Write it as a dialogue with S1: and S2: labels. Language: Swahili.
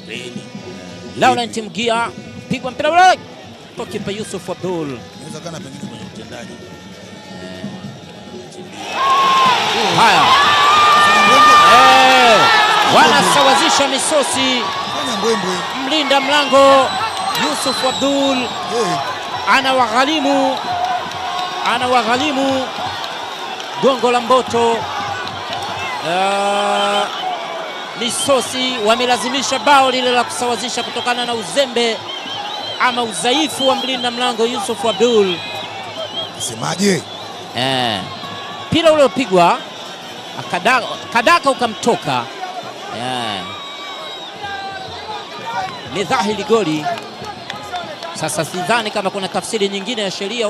S1: Reni.
S2: Laurent Mgia pigwa mpira ule kwa kipa Yusuf Abdul.
S1: Inaweza kana pengine kwenye utendaji.
S2: Haya,
S1: Fanya mbwembwe.
S2: eh, wanasawazisha misosi.
S1: Fanya mbwembwe.
S2: Mlinda mlango Yusuf Abdul
S1: Eh,
S2: anawaghalimu anawaghalimu gongo la Mboto. Uh, misosi wamelazimisha bao lile la kusawazisha kutokana na uzembe ama udhaifu wa mlinda mlango Yusuf Abdul.
S1: Semaje?
S2: Eh, mpira ule upigwa akada- kadaka ukamtoka. Eh, ni dhahiri goli. Sasa sidhani kama kuna tafsiri nyingine ya sheria